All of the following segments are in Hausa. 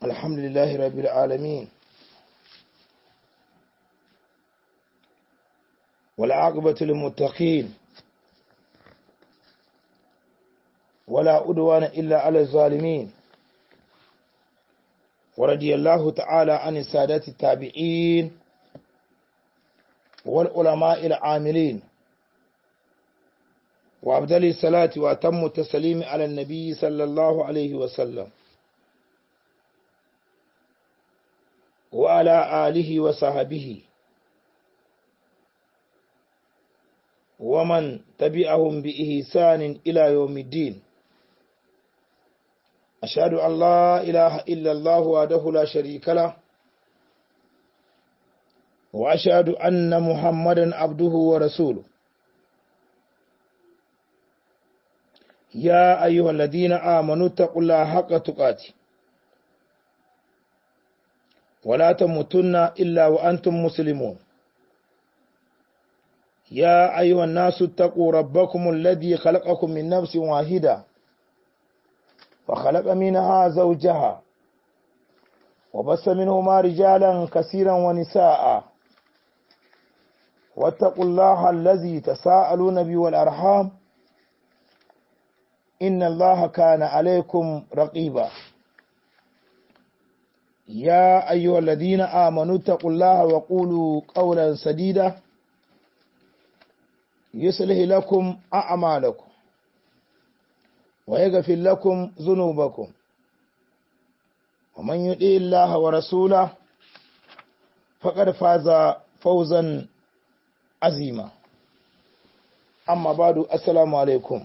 الحمد لله رب العالمين والعاقبة للمتقين ولا أدوان إلا على الظالمين ورضي الله تعالى عن السادات التابعين والعلماء العاملين وأبدل الصلاة وأتم التسليم على النبي صلى الله عليه وسلم وعلى آله وصحبه ومن تبعهم بإحسان إلى يوم الدين أشهد أن لا إله إلا الله وحده لا شريك له وأشهد أن محمدا عبده ورسوله يا أيها الذين آمنوا اتقوا الله حق تقاته ولا تموتن إلا وأنتم مسلمون يا أيها الناس اتقوا ربكم الذي خلقكم من نفس واحدة فخلق منها زوجها وبس منهما رجالا كثيرا ونساء واتقوا الله الذي تساءلون به والأرحام إن الله كان عليكم رقيبا يا أيها الذين آمنوا اتقوا الله وقولوا قولا سديدا يصلح لكم أعمالكم ويغفر لكم ذنوبكم ومن يطع الله ورسوله فقد فاز فوزا عظيما أما بعد السلام عليكم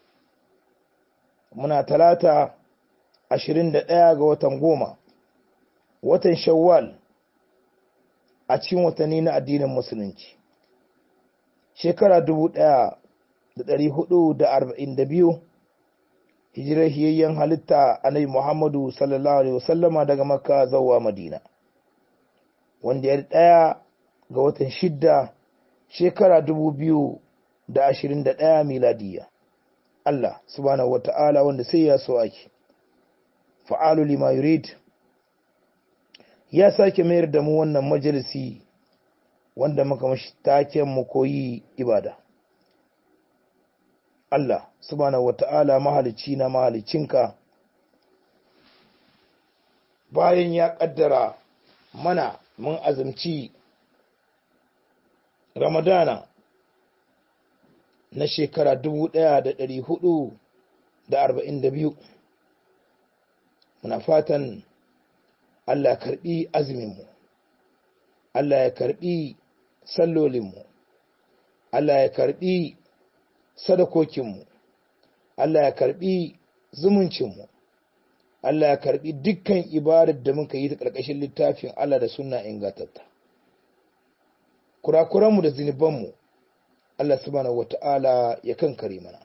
muna talata ashirin da ɗaya ga watan goma watan shawwal a cikin watanni na addinin musulunci shekara dubu ɗaya da ɗari hudu da arba'in da biyu hijirar hiyayyen halitta annabi muhammadu sallallahu alaihi wasallama daga makka zuwa madina wanda ya ɗaya ga watan shidda shekara dubu biyu da ashirin da ɗaya miladiyya Allah subhanahu wata'ala wanda sai ya so ake fa'alu lima yurid ya sake mayar da mu wannan majalisi wanda muka mashi taken mu koyi ibada Allah subhanahu wata'ala mahalicci na mahalicinka bayan ya kaddara mana mun azumci ramadana na shekara dubu ɗaya da ɗari hudu da arba'in da biyu muna fatan Allah ya karɓi azuminmu Allah ya karɓi sallolinmu Allah ya karɓi sadakokinmu Allah ya karɓi zumuncinmu Allah ya karɓi dukkan ibadar da muka yi ta ƙarƙashin littafin Allah da suna ingantatta kurakuranmu da zunubanmu Allah subhanahu wata'ala ya kankare mana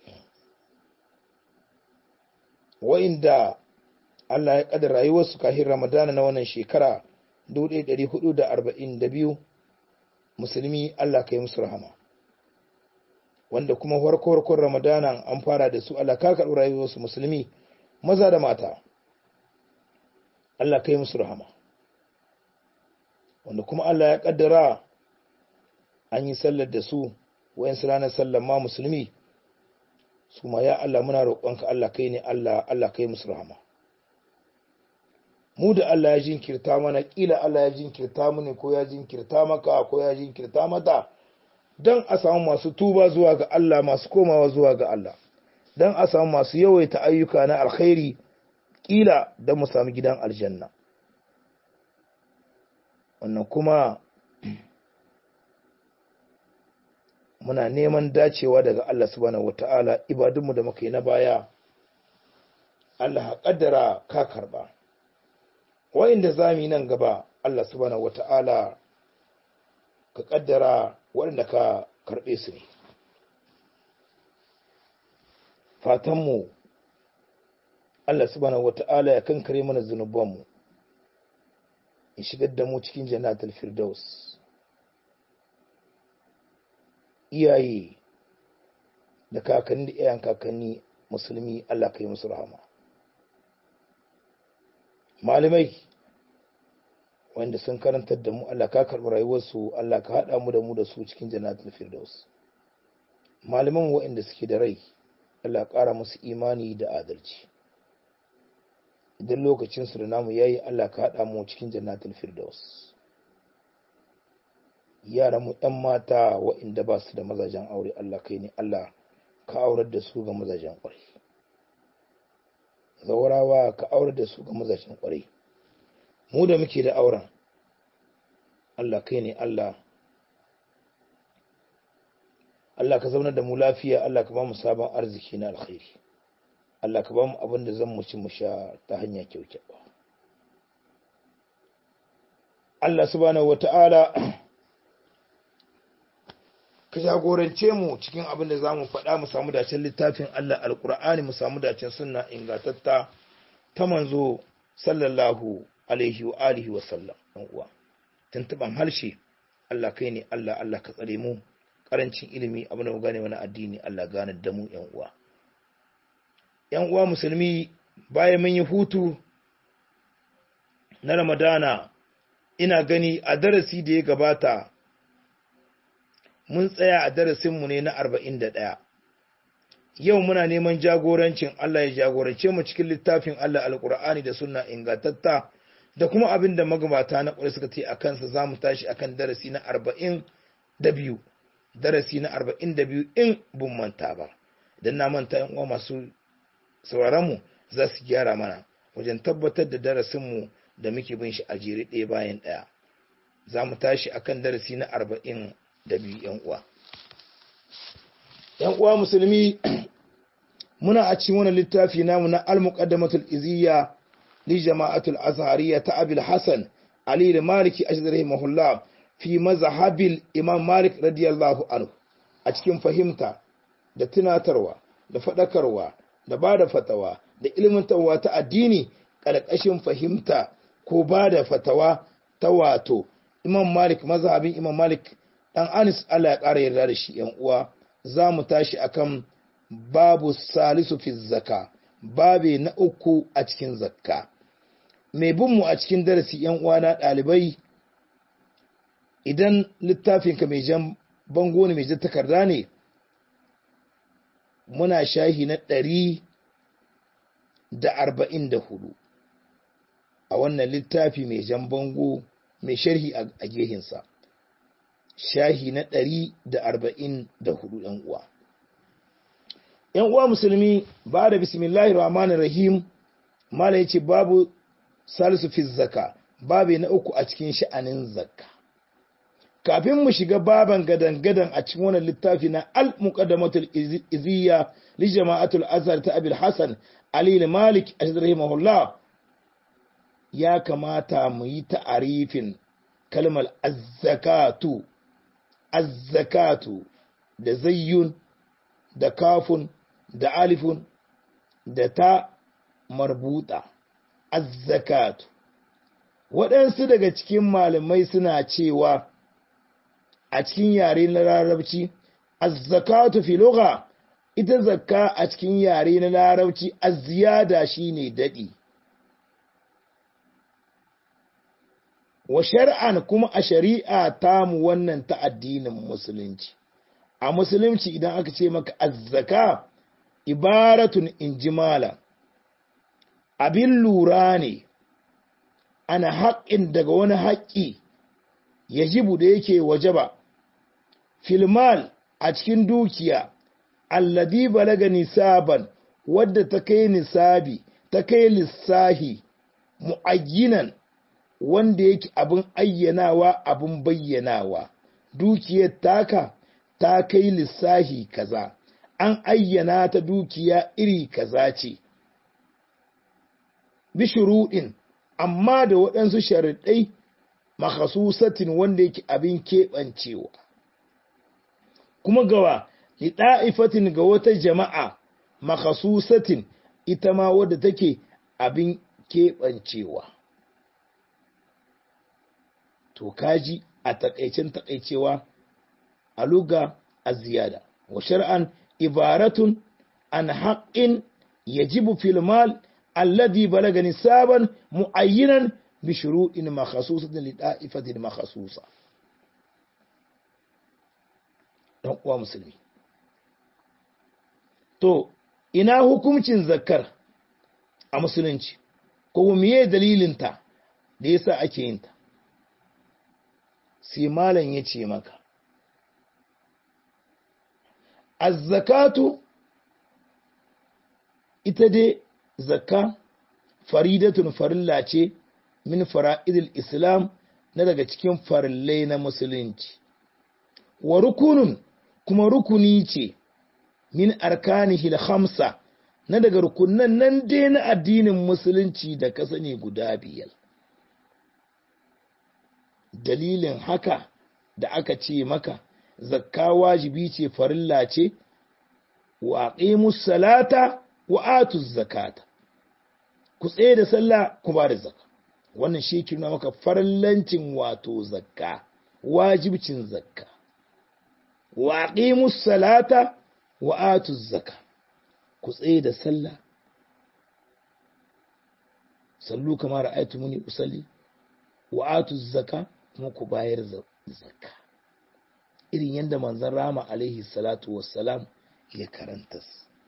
wa'inda Allah ya kadar rayuwarsu kahin Ramadana na wannan shekara 1442 musulmi Allah ka yi musu rahama wanda kuma farko-farkon Ramadana an fara da su Allah ka karɓi rayuwarsu musulmi maza da mata Allah ka yi musu rahama wanda kuma Allah ya kaddara an yi sallar da su wayansu ranar sallar ma musulmi su ma ya Allah muna roƙonka Allah kai ne Allah Allah kai musu rahama mu da Allah ya jinkirta mana kila Allah ya jinkirta mu ne ko ya jinkirta maka ko ya jinkirta mata dan a samu masu tuba zuwa ga Allah masu komawa zuwa ga Allah dan a samu masu yawaita ayyuka na alkhairi kila dan mu samu gidan aljanna wannan kuma muna neman dacewa daga Allah subhanahu wata'ala ibadunmu da muka yi na baya Allah kaddara ka karba wa'inda zamu yi nan gaba Allah subhanahu wata'ala ka kaddara waɗanda ka karɓe su ne fatanmu Allah subhanahu wata'ala ya kankare mana zunubanmu ya shigar da mu cikin jannatul firdaus iyaye da kakanni da iyayen kakanni musulmi Allah ka yi musu rahama malamai wanda sun karantar da mu Allah ka karɓi rayuwarsu Allah ka haɗa mu da mu da su cikin jannatul firdaus malaman waɗanda suke da rai Allah ƙara musu imani da adalci idan lokacin su da namu yayi Allah ka haɗa mu cikin jannatul firdaus yaran mu ɗan mata waɗanda ba su da mazajen aure Allah kai ne Allah ka aurar da su ga mazajen ƙwarai zaurawa ka aurar da su ga mazajen ƙwarai mu da muke da auren Allah kai ne Allah Allah ka zaunar da mu lafiya Allah ka ba mu sabon arziki na alkhairi Allah ka ba mu abin da zan mu ci mu sha ta hanya kyaukyawa Allah subhanahu wata'ala ka jagorance mu cikin abin da za mu faɗa mu samu dacen littafin Allah alƙur'ani mu samu dacen sunna ingantatta ta manzo sallallahu alaihi wa alihi wa sallam ɗan uwa tuntuban harshe Allah kai ne Allah Allah ka tsare mu karancin ilimi abin da mu gane mana addini Allah gane da mu ƴan uwa ƴan uwa musulmi bayan mun yi hutu na Ramadana ina gani a darasi da ya gabata mun tsaya a darasinmu ne na arba'in da ɗaya. Yau muna neman jagorancin Allah ya jagorance mu cikin littafin Allah alƙur'ani da suna ingantatta da kuma abin da magabata na ƙwarai suka ce a kansa za mu tashi a kan darasi na arba'in da biyu. Darasi na arba'in da biyu in bun manta ba. Idan na manta yan uwa masu sauraronmu za su gyara mana wajen tabbatar da darasinmu da muke bin shi a jere ɗaya bayan ɗaya. Za mu tashi a kan darasi na arba'in da biyu ‘yan uwa. ‘Yan uwa musulmi muna a cikin wani littafi namu na al-muqaddamatul iziyya li jama'atul azhariya ta abil hasan ali da maliki ashdari mahullah fi mazhabil imam malik radiyallahu anhu a cikin fahimta da tunatarwa da fadakarwa da ba da fatawa da ilmantarwa ta addini ƙarƙashin fahimta ko ba da fatawa ta wato imam malik mazhabin imam malik dan Anis Allah ya ƙara yarda da shi ‘yan uwa za mu tashi akan babu salisu fi zaka babe na uku a cikin zakka mai binmu a cikin darasi ‘yan uwa na ɗalibai idan littafinka mai jan bango ne mai jan takarda ne muna shahi na ɗari da arba'in da hudu a wannan littafi mai jan bango mai sharhi a gehinsa shahi na ɗari da arba'in da hudu ‘yan uwa. ‘Yan uwa musulmi ba da bismillahi rahmanir rahim mala yace babu salisu fi zaka babu na uku a cikin sha'anin zakka. Kafin mu shiga baban gadan-gadan a cikin wannan littafi na al-muqaddamatul iziyya li jama'atul azhar ta abil hasan ali malik rahimahullah ya kamata mu yi ta'arifin kalmar az-zakatu azzakatu da zayyun da kafun da alifun da ta marbuta azzakatu waɗansu daga cikin malamai suna cewa a cikin yare na larabci azzakatu fi lugha ita zakka a cikin yare na larabci azziyada shine dadi wa shar'an kuma a shari'a tamu wannan ta addinin musulunci a musulunci idan aka ce maka azzaka ibaratun injimala abin lura ne ana haƙƙin daga wani haƙƙi yajibu da yake wajaba filmal a cikin dukiya alladi balaga nisaban wadda ta kai nisabi ta kai lissahi mu'ayyinan wanda yake abin ayyanawa abin bayyanawa dukiyar taka ta kai lissahi kaza an ayyana ta dukiya iri kaza ce bishuruɗin amma da waɗansu sharaɗai makhasusatin wanda yake abin keɓancewa kuma gawa liɗa'ifatin ga wata jama'a makhasusatin ita ma wadda take abin keɓancewa to kaji a takaicen takaicewa a luga a ziyada wa shar'an ibaratun an haƙƙin yajibu fil mal alladhi balaga nisaban muayyinan bi shuru'in makhsusatin li da'ifatin makhsusa dan uwa musulmi to ina hukuncin zakkar a musulunci ko miye dalilinta da yasa ake yin ta sai malam ya ce maka az-zakatu ita dai zakka faridatun farilla ce min fara'idil islam na daga cikin farillai na musulunci wa rukunun kuma rukuni ce min arkanihil khamsa na daga rukunan nan dai na addinin musulunci da ka sani guda biyar dalilin haka da aka ce maka zakka wajibi ce farilla ce wa aqimus salata wa atuz zakata ku tsaye da sallah ku ba da zakka wannan shi ke nuna maka farillancin wato zakka wajibcin zakka wa aqimus salata wa atuz zakka ku tsaye da sallah sallu kamar ra'aytumuni usalli wa atuz zakka kuma ku bayar zakka irin yadda manzon rama alaihi salatu wassalam ya karanta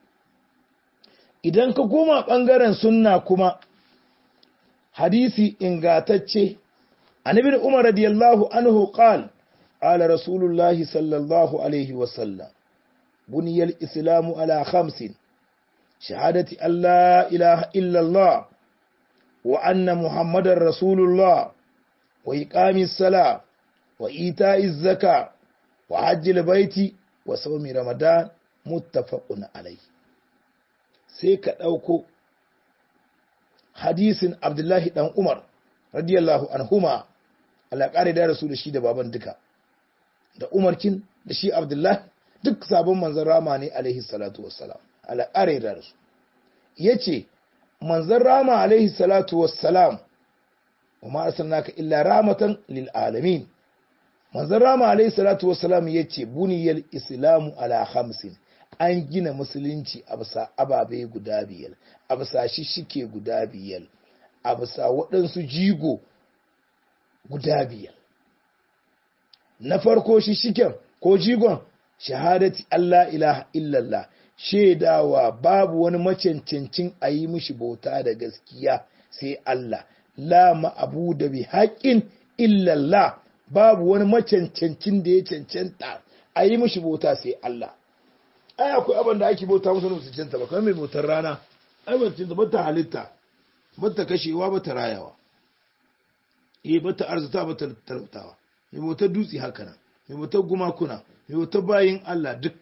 idan ka koma ɓangaren sunna kuma hadisi ingatacce annabi umar radiyallahu anhu qal qala rasulullahi sallallahu alaihi wasallam buniyal islamu ala khamsin shahadati an la ilaha illallah wa anna muhammadar rasulullah wa iqamis sala wa ita'iz zaka wa hajjil baiti wa saumi ramadan muttafaqun alayhi sai ka dauko hadisin abdullahi dan umar radiyallahu anhuma Allah kare da rasu da shi da baban duka da umarkin da shi abdullahi duk sabon manzon rama ne alaihi salatu wassalam Allah kare da rasu yace manzon rama alaihi salatu wassalam wa ma arsalnaka illa rahmatan lil alamin manzon rama alaihi salatu wassalam ya ce buniyar islamu ala hamsin an gina musulunci a bisa ababe guda biyar a bisa shishike guda biyar a bisa waɗansu jigo guda biyar na farko shishiken ko jigon shahadati Allah ilaha illallah shaidawa babu wani macancancin a yi mishi bauta da gaskiya sai Allah la ma'abu da bi haƙƙin illallah babu wani macancancin da ya cancanta a yi mishi bauta sai Allah ai akwai abin da ake bauta musu su cancanta ba kamar mai bautar rana ai ba cancanta ba ta halitta ba ta kashewa ba ta rayawa eh ba ta arzuta ba ta talautawa mai bautar dutse haka nan mai bautar gumakuna mai bautar bayin Allah duk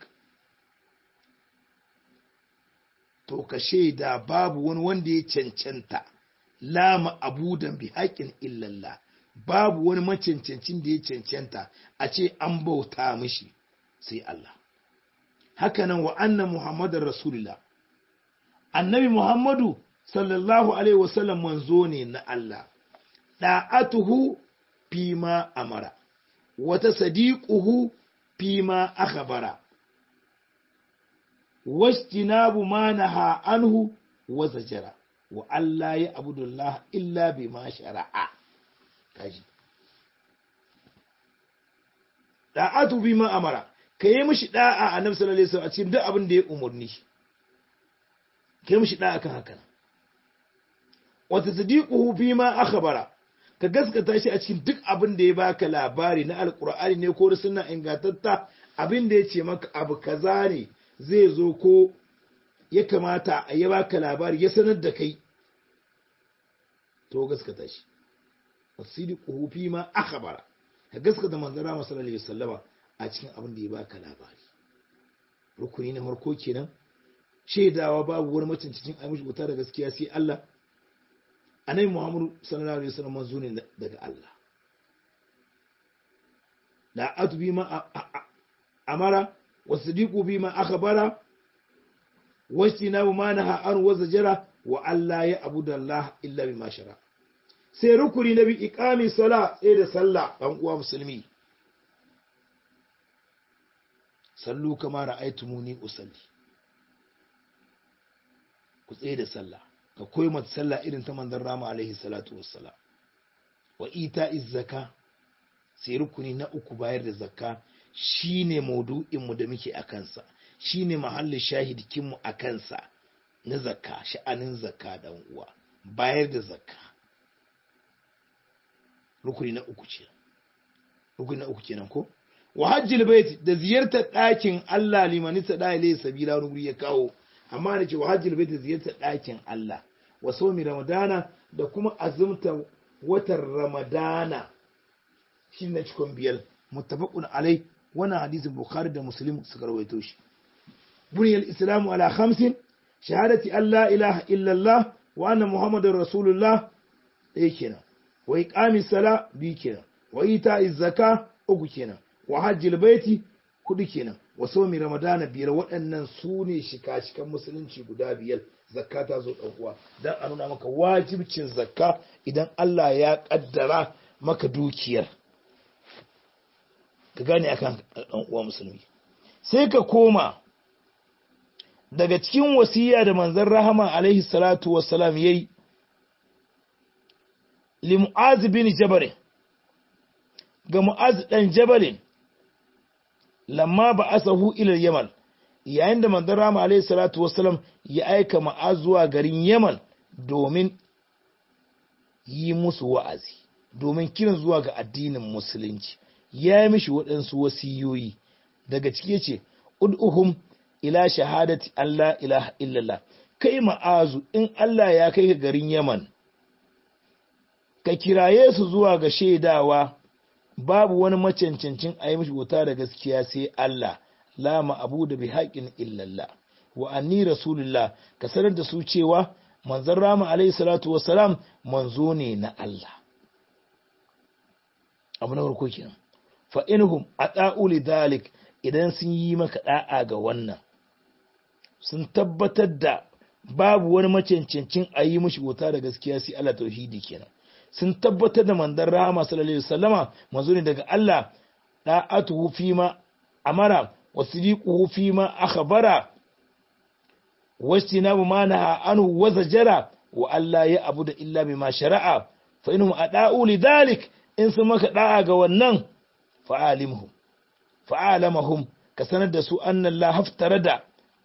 to ka shaida babu wani wanda ya cancanta lama abudan bi haƙin illallah babu wani macancancin da ya cancanta a ce an bauta mishi sai Allah hakanan wa anna muhammadar rasulullah annabi muhammadu sallallahu alaihi wasallam manzo ne na Allah da'atuhu fima amara wata sadiquhu fima akhbara wastinabu ma naha anhu wa zajara wa Allah ya abudullah illa bima shara'a kaji da'atu bima amara ka yi mishi da'a a nan sallallahu alaihi wasallam a cikin duk abin da ya umurni ka yi mishi da'a kan haka wa tasdiquhu bima akhbara ka gaskata shi a cikin duk abin da ya baka labari na alqur'ani ne ko sunna ingantatta abin da ya ce maka abu kaza ne zai zo ko ya kamata a yi baka labari ya sanar da kai to gaskata shi wasdiquhu bima akhbara ka gaskata manzara sallallahu alaihi wasallama a cikin abin da ya baka labari rukuni na farko kenan shaidawa babu wani macincin amishi wuta da gaskiya sai Allah annabi Muhammadu sallallahu alaihi wasallam manzo ne daga Allah la atbi ma amara wasdiqu bima akhbara wastinabu ma naha an wazajara wa Allah ya abuda Allah illa bima shara sai rukuni na bi iqami sala sai da sallah dan uwa musulmi sallu kama ra'aytumuni usalli ku tsaye da sallah ka koyi mata sallah irin ta manzon rama alaihi salatu wassalam wa ita zaka sai rukuni na uku bayar da zakka shine maudu'in mu da muke a kansa shine mahallin shahidikin mu a kansa na zakka sha'anin zakka dan uwa bayar da zakka rukuni na uku ce rukuni na uku kenan ko wa hajjil bait da ziyartar ɗakin Allah limani ta da ilai sabila wani ya kawo amma da ce wa hajjil bait da ziyartar ɗakin Allah wa somi ramadana da kuma azumta watan ramadana shi na cikon biyar muttafaqun alai wannan hadisin bukhari da muslim suka rawaito shi buniyal islamu ala khamsin shahadati an la ilaha illallah wa anna muhammadar rasulullah ɗaya kenan wa iqami sala biyu kenan wa ita zaka uku kenan wa hajjil baiti hudu kenan wa somi ramadana biyar waɗannan su ne shika-shikan musulunci guda biyar zakka ta zo ɗan uwa dan a nuna maka wajibcin zakka idan Allah ya ƙaddara maka dukiyar ka gane akan ɗan uwa musulmi sai ka koma daga cikin wasiya da manzon rahama alaihi salatu wassalam yayi li mu'az bin jabal ga mu'az dan jabalin lamma ba asahu ila yaman yayin da manzon rama alaihi salatu wassalam ya aika mu'az zuwa garin yaman domin yi musu wa'azi domin kiran zuwa ga addinin musulunci ya yi mishi waɗansu wasiyoyi daga ciki yace ud'uhum ila shahadati Allah ilaha illallah kai ma'azu in Allah ya kai ka garin yaman ka kiraye su zuwa ga shaidawa babu wani macancancin a yi mishi wuta da gaskiya sai Allah la abu da bi haƙin illallah wa anni rasulullah ka sanar da su cewa manzon rama alaihi salatu wassalam manzo ne na Allah abu na farko kenan fa inhum ata'u lidhalik idan sun yi maka da'a ga wannan sun tabbatar da babu wani macancancin a yi mishi wuta da gaskiya sai Allah tauhidi kenan sun tabbatar da mandan rahama sallallahu alaihi wasallama manzo ne daga Allah da'atuhu fima amara wa sidiquhu fima akhbara wastinabu ma naha anhu wa zajara wa Allah ya abuda illa bima shara'a fa inhum ada'u lidhalik in sun maka da'a ga wannan fa'alimhum fa'alamahum ka sanar da su anna Allah haftarada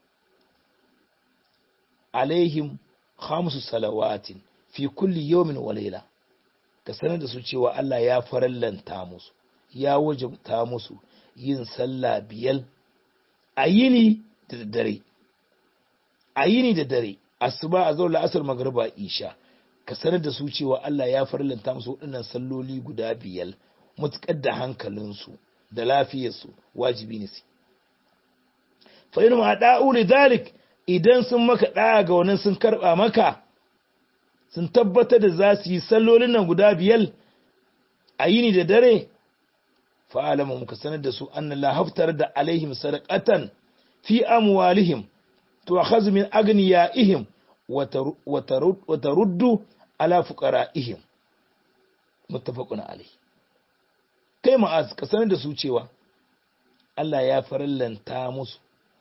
alaihim khamsu salawatin fi kulli yawmin wa layla ka sanar da su cewa Allah ya farallanta musu ya wajabta musu yin sallah biyar a yini da dare a yini da dare asuba a zaula asar magriba isha ka sanar da su cewa Allah ya farallanta musu waɗannan salloli guda biyar mutukar da hankalinsu da lafiyarsu wajibi ne su fa in ma da'u lidhalik idan sun maka da'a ga wannan sun karba maka sun tabbatar da za su yi sallolin nan guda biyar a yini da dare fa'alama muka sanar da su an la haftar da alaihim sadaqatan fi amwalihim to akhadhu min aghniyaihim wa taruddu ala fuqara'ihim muttafaqun alayh kai ma'az ka sanar da su cewa Allah ya farallanta musu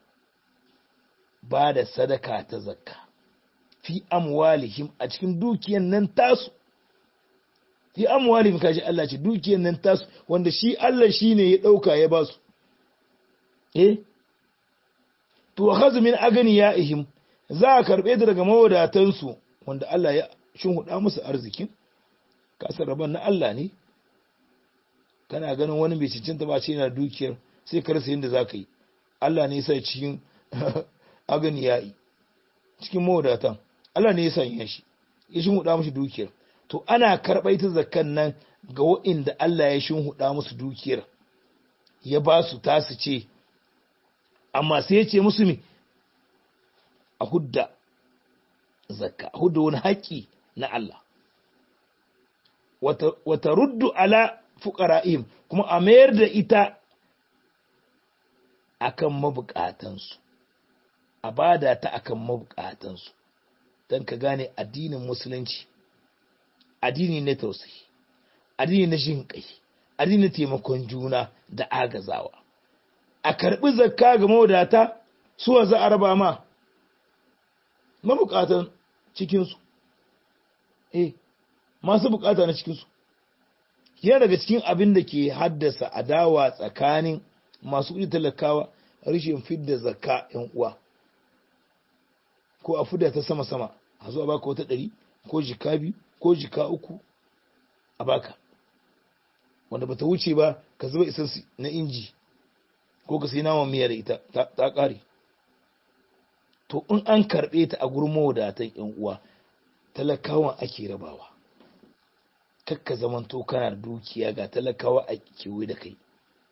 ba da sadaka ta zakka fi amwalihim a cikin dukiyan nan tasu fi amwalihim kaji Allah ce dukiyan nan tasu wanda shi Allah shine ya dauka ya basu eh to khazu min aganiyaihim za a karbe da daga mawadatan su wanda Allah ya huda musu arzikin kasar rabon na Allah ne kana ganin wani mai cincinta ba ce yana dukiyar sai ka rasa yadda za ka yi Allah ne sai cikin aganiyai cikin mawadatan Allah ne ya sanya shi ya shinhuda musu dukiyar to ana karɓar ita zakkan nan ga waɗanda Allah ya shinhuda musu dukiyar ya ba su tasu ce amma sai ya ce musu mi a hudda zakka a hudda wani haƙƙi na Allah wata ruddu ala fuqara'ihim kuma a mayar da ita akan mabukatansu a bada ta akan mabukatansu don ka gane addinin musulunci addini na tausayi addini na jin kai addini na taimakon juna da agazawa a karbi zakka ga mawadata suwa za a raba ma mabukatan cikinsu eh masu bukata na cikinsu yana daga cikin abin da ke haddasa adawa tsakanin masu kuɗi talakawa rashin fidda zakka yan uwa ko a fidda ta sama sama a zo a baka wata ɗari ko jika biyu ko jika uku a baka wanda bata wuce ba ka zuba isansu na inji ko ka sai naman miya da ita ta ƙare to in an karɓe ta a gurin mawadatan yan uwa talakawan ake rabawa kakka zamanto kana da dukiya ga talakawa a kewaye da kai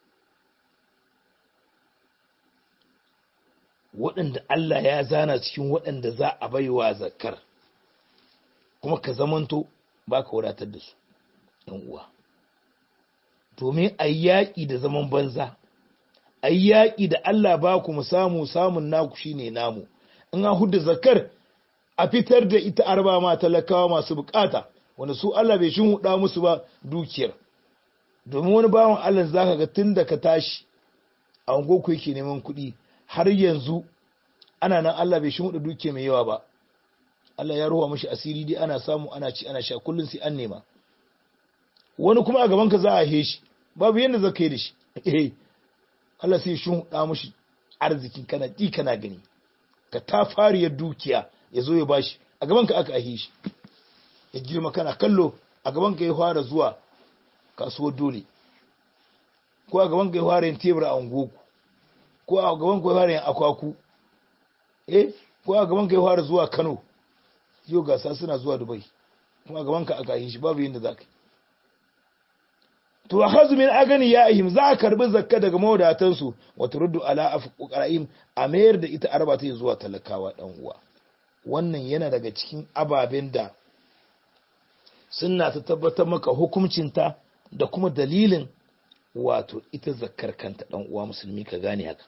waɗanda Allah ya zana cikin waɗanda za a baiwa zakar kuma ka zamanto ba ka wadatar da su ‘yan uwa domin a yaƙi da zaman banza a yaƙi da Allah ba ku mu samu samun naku shine namu in an huda zakar a fitar da ita arba ma talakawa masu bukata wanda su Allah bai shin huda musu ba dukiyar domin wani bawan Allah zaka ga tun da ka tashi a ku yake neman kuɗi har yanzu ana nan Allah bai shin huda dukiya mai yawa ba Allah ya ruwa mashi asiri dai ana samu ana ci ana sha kullun sai an nema wani kuma a gaban ka za a heshi babu yanda zaka yi da shi eh Allah sai shin huda mashi arzikin kana ji kana gani ka ta fariyar dukiya ya zo ya bashi a gaban ka aka ahe shi ya girma kana kallo a gaban ka ya fara zuwa kasuwar dole ko a gaban ka ya fara yin tebur a ungoku ko a gaban ka ya fara yin akwaku eh ko a gaban ka ya fara zuwa Kano yau gasa suna zuwa Dubai kuma a gaban ka aka yi shi babu yanda zaka to hazu min agani ya ahim za a karbi zakka daga mawadatan su wa turuddu ala afqaraim a mayar da ita arba ta zuwa talakawa dan uwa wannan yana daga cikin ababen da suna ta tabbatar maka hukuncinta da kuma dalilin wato ita zakkar kanta dan uwa musulmi ka gane haka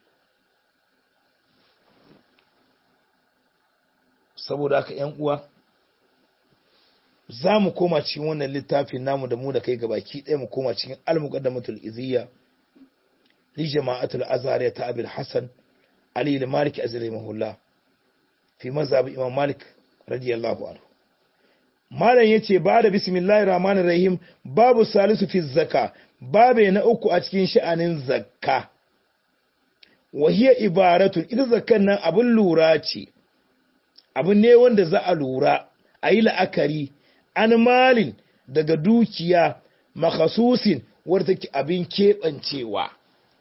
saboda haka yan uwa za mu koma cikin wannan littafin namu da mu da kai gabaki ɗaya mu koma cikin al-muqaddamatul iziyya li jama'atul azhar ta abil hasan ali al-malik azri mahullah fi mazhab imam malik radiyallahu anhu malam yace ba da bismillahir rahmanir rahim babu salisu fi zakka babe na uku a cikin sha'anin zakka wa hiya ibaratun ita zakkan nan abin lura ce abu ne wanda za a lura a yi la'akari an malin daga dukiya makasusin wadda take abin keɓancewa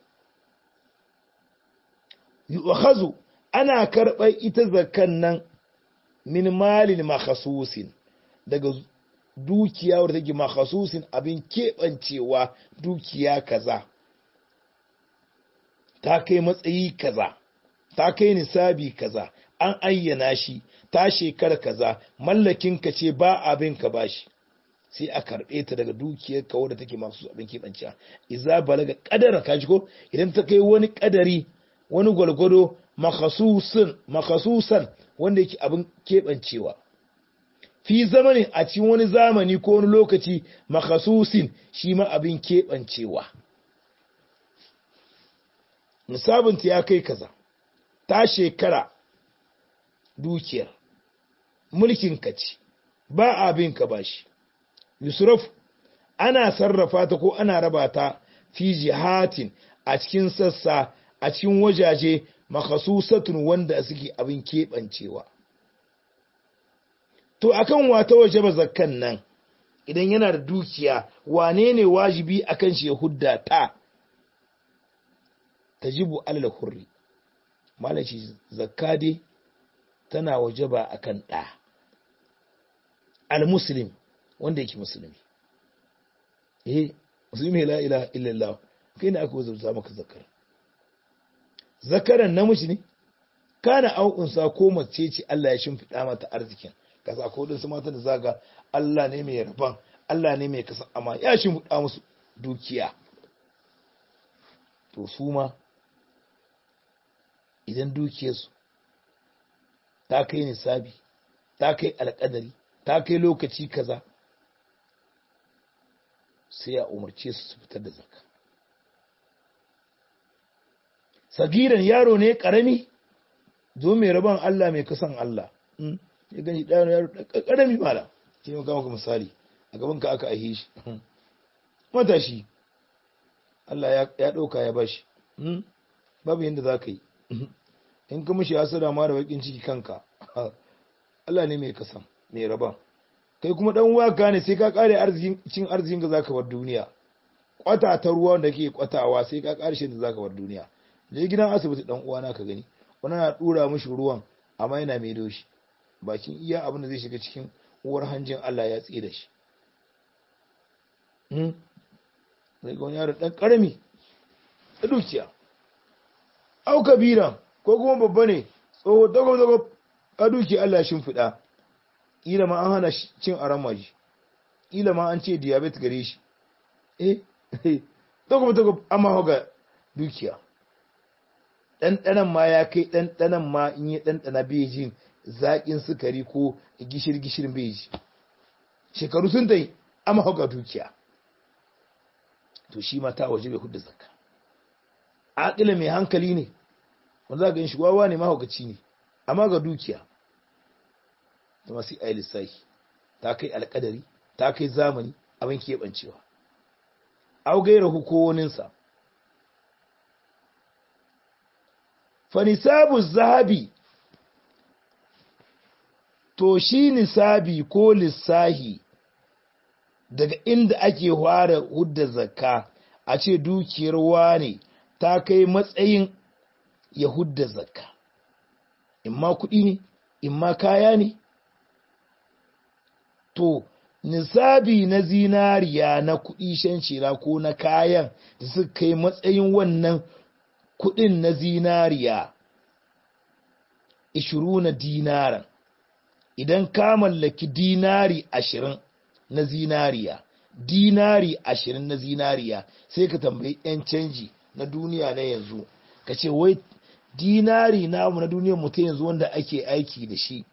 yu'khazu ana karɓar ita zakkan nan min malin makasusin daga dukiya wadda take makasusin abin keɓancewa dukiya kaza ta kai matsayi kaza ta kai nisabi kaza an ayyana shi ta shekara kaza mallakin ka ce ba abin ka bashi sai a karɓe ta daga dukiyar ka wadda take masu abin keɓanciya iza balaga kadara ka ko idan ta kai wani kadari wani gwalgwado makasusan wanda yake abin keɓancewa fi zamanin a cikin wani zamani ko wani lokaci makasusin shi ma abin keɓancewa nisabinta ya kai kaza ta shekara dukiyar mulkin ka ce ba abin ka bashi yusraf ana sarrafa ta ko ana raba ta fi jihatin a cikin sassa a cikin wajaje makhasusatun wanda suke abin keɓancewa to akan wata waje ba zakkan nan idan yana da dukiya wane ne wajibi akan shi ya hudda ta tajibu alal hurri malaci zakka dai tana wajaba akan ɗa al-muslim wanda yake musulmi eh musulmi la ilaha illallah kai ne aka wazurta maka zakar zakaran namiji ne kana au'unsa ko mace ce Allah ya shimfiɗa mata arzikin kasa ko din su mata da zaga Allah ne mai rabon Allah ne mai kasa amma ya shimfiɗa musu dukiya to su ma idan dukiyarsu ta kai nisabi ta kai alƙadari ta kai lokaci kaza sai ya umarce su su fitar da zakka sagiran yaro ne karami zo mai rabon Allah mai kasan Allah ya gani ɗaya yaro karami mala shi ne maka misali a gaban ka aka aihe shi matashi Allah ya ɗauka ya bashi babu yadda za ka yi in ka mishi hasada ma da bakin ciki kanka Allah ne mai kasan mai raba kai kuma dan waka ne sai ka kare arzikin cin arzikin ka zaka bar duniya kwata ta ruwa da ke kwatawa sai ka kare shi da zaka bar duniya je gidan asibiti dan uwana ka gani wani na dura mishi ruwan amma yana mai doshi bakin iya abin da zai shiga cikin uwar hanjin Allah ya tsaye da shi hmm zai ga wani yaro dan karami da dukiya au kabira ko kuma babba ne tsoho dago dago a duki Allah shin fida kila ma an hana cin aramaji kila ma an ce diabetes gare shi eh dago dago amma hoga dukiya ɗanɗanan ma ya kai ɗanɗanan ma in yi ɗanɗana bai jin zaƙin sukari ko gishir-gishirin bai ji shekaru sun dai amma hauka dukiya to shi ma ta waje bai hudu zakka aƙila mai hankali ne wanda za ga yin shigowa ne mahaukaci ne amma ga dukiya ta masu yi lissahi ta kai alƙadari ta kai zamani abin keɓancewa au gaira hukowoninsa fanisabu zahabi to shi nisabi ko lissahi daga inda ake fara hudda zakka a ce dukiyar wane ta kai matsayin ya hudda zakka imma kuɗi ne imma kaya ne to nisabi na zinariya na kuɗi shan shira ko na kayan da suka kai matsayin wannan kudin na zinariya ishiru na dinaran idan ka mallaki dinari ashirin na zinariya dinari ashirin na zinariya sai ka tambayi 'yan canji na duniya na yanzu ka ce wai dinari namu na duniyar mutum yanzu wanda ake aiki da shi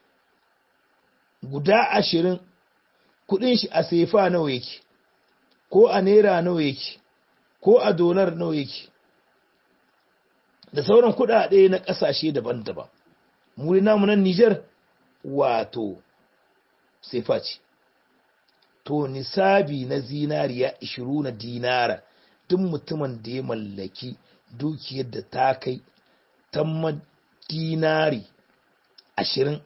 guda ashirin kudin shi a sefa nawa yake ko a naira nawa yake ko a dolar nawa yake da sauran kudade na kasashe daban-daban muri namu nan Niger wato sefa ce to nisabi na zinariya 20 na dinara duk mutumin da ya mallaki dukiyar da ta kai tamma dinari 20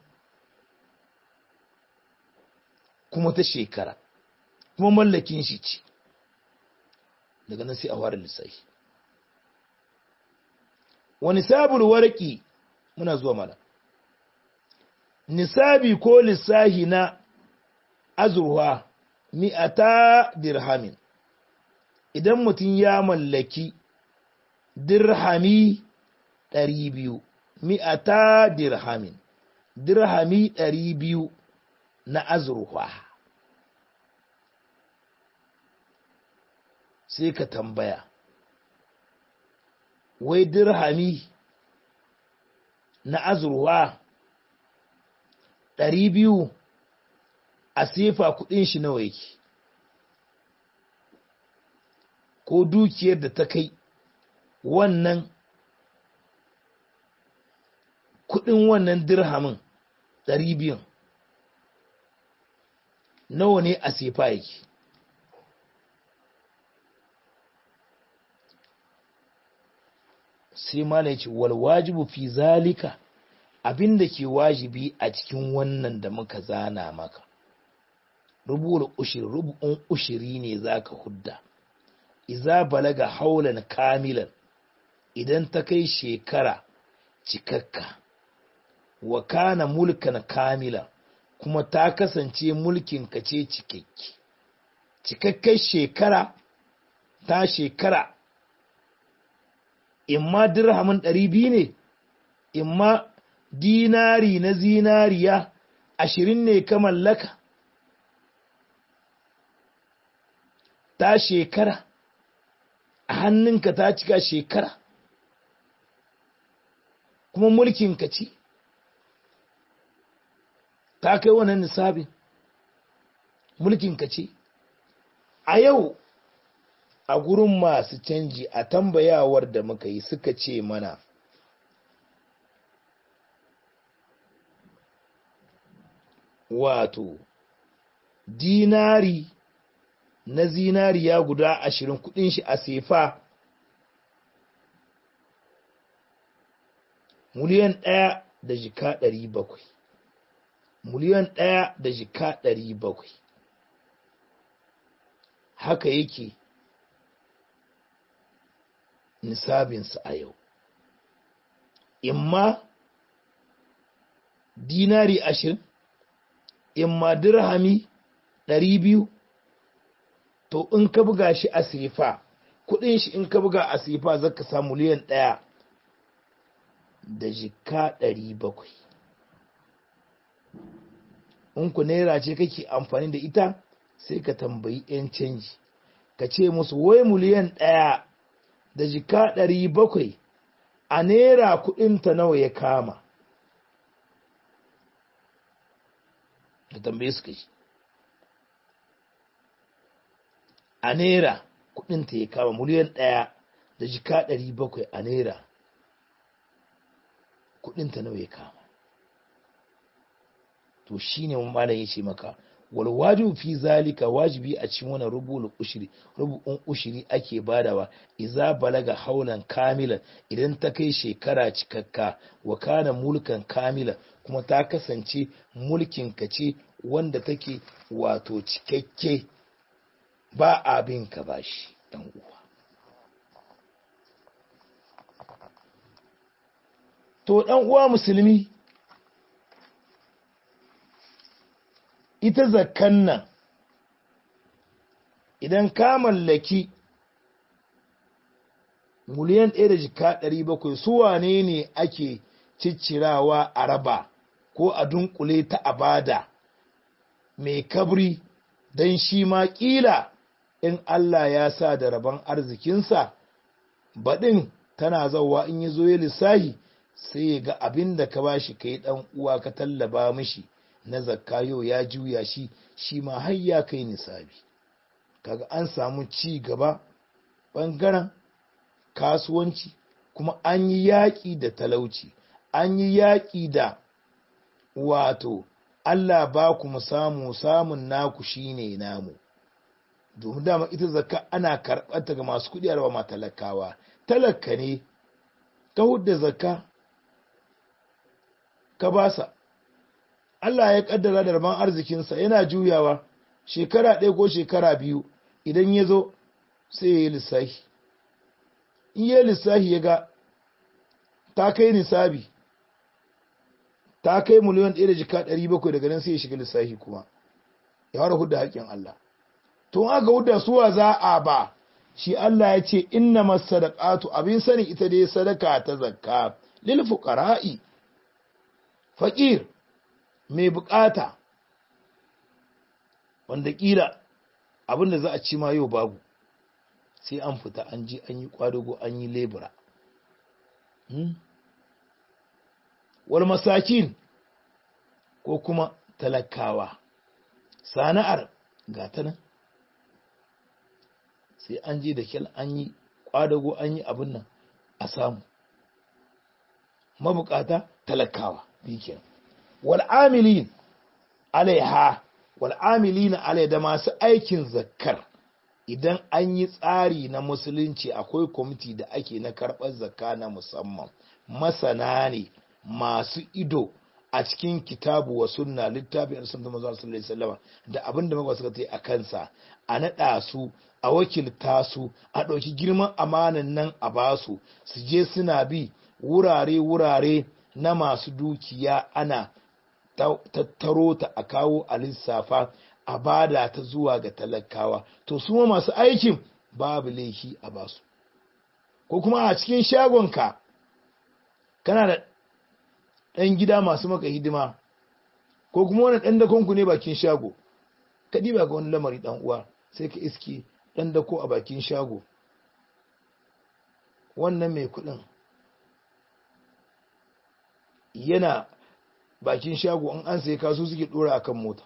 kuma ta shekara kuma mallakin shi ce daga nan sai a ware lissafi wani sabul warki muna zuwa mana nisabi ko lissahi na azurwa mi'ata dirhamin idan mutum ya mallaki dirhami ɗari biyu mi'ata dirhamin dirhami ɗari biyu na azurwa sai ka tambaya wai dirhami na azurwa ɗari biyu a sefa kudin shi nawa yake ko dukiyar da ta kai wannan kudin wannan dirhamin ɗari biyun nawa ne a sefa yake sai ma ce wal wajibu fi zalika abinda ke wajibi a cikin wannan da muka zana maka rubul ushir rubun ushiri ne zaka hudda iza balaga haulan kamilan idan ta kai shekara cikakka wa kana mulkan kamila kuma ta kasance mulkin ka ce cikakke cikakken shekara ta shekara imma dirhamin ɗari biyu ne imma dinari na zinariya ashirin ne ka mallaka ta shekara a hannunka ta cika shekara kuma mulkinka ce ta kai wannan nisabin mulkinka ce a yau a gurin masu canji a tambayawar da muka yi suka ce mana wato dinari na zinariya guda ashirin kudin shi a sefa miliyan ɗaya da jika ɗari bakwai miliyan ɗaya da jika ɗari bakwai haka yake nisabinsa a yau imma dinari ashirin imma dirhami ɗari biyu to in ka buga shi a sifa kudin shi in ka buga a sifa zaka samu miliyan ɗaya da jika ɗari bakwai in ku naira ce kake amfani da ita sai ka tambayi 'yan canji ka ce musu wai miliyan ɗaya da jika ɗari bakwai a naira kuɗinta nawa ya kama ka tambaye su kashi a naira kuɗinta ya kama miliyan ɗaya da jika ɗari bakwai a naira kuɗinta nawa ya kama to shine malam ya ce maka wal wajibu fi zalika wajibi a cikin wannan rubul ushri rubun ushri ake badawa idza balaga haulan kamilan idan ta kai shekara cikakka wa kana mulkan kamila kuma ta kasance mulkin ka ce wanda take wato cikakke ba abin ka bashi dan uwa to dan uwa musulmi ita zakkan nan idan ka mallaki miliyan ɗaya da jika ɗari bakwai su wane ne ake ciccirawa a raba ko a dunkule ta abada mai kabri don shi ma ƙila in Allah ya sa da rabon arzikinsa baɗin tana zauwa in ya zo ya lissahi sai ya ga abin da ka ba shi ka yi ɗan uwa ka tallaba mishi na zakka yau ya juya shi shi ma har ya kai nisabi kaga an samu ci gaba ɓangaren kasuwanci kuma an yi yaƙi da talauci an yi yaƙi da wato Allah ba ku mu samu samun naku shine namu domin dama ita zakka ana karɓarta ga masu kuɗi a ma talakawa talaka ne ta hudda zakka ka basa Allah ya kaddara da rabon arzikinsa yana juyawa shekara ɗaya ko shekara biyu idan ya zo sai ya yi lissahi in yi lissahi ya ga ta kai nisabi ta kai miliyan ɗaya da jika ɗari bakwai daga nan sai ya shiga lissahi kuma ya fara hudda haƙƙin Allah to aka hudda suwa za a ba shi Allah ya ce inna masadaqatu abin sani ita dai sadaka ta zakka lil fuqara'i faqir mai bukata wanda kila abin da za a ci ma yau babu sai an fita an ji an yi kwadago an yi lebura wal masakin ko kuma talakawa sana'ar gata nan sai an je da kyal an yi kwadago an yi abin nan a samu mabukata talakawa bikin wal'amilin alaiha wal'amilin alai da masu aikin zakkar idan an yi tsari na musulunci akwai kwamiti da ake na karɓar zakka na musamman masana ne masu ido a cikin kitabu wa sunna littafin an sunta manzo sallallahu alaihi wasallam da abin da magwa suka tai a kansa a naɗa su a wakilta su a ɗauki girman amanan nan a basu su je suna bi wurare wurare na masu dukiya ana tattaro ta a kawo a lissafa a bada ta zuwa ga talakawa to su ma masu aikin babu laifi a basu ko kuma a cikin shagonka kana da ɗan gida masu maka hidima ko kuma wani ɗan dakonku ne bakin shago ka ba ga wani lamari ɗan uwa sai ka iske ɗan dako a bakin shago wannan mai kuɗin yana bakin shago an an sai kasu suke ɗora akan mota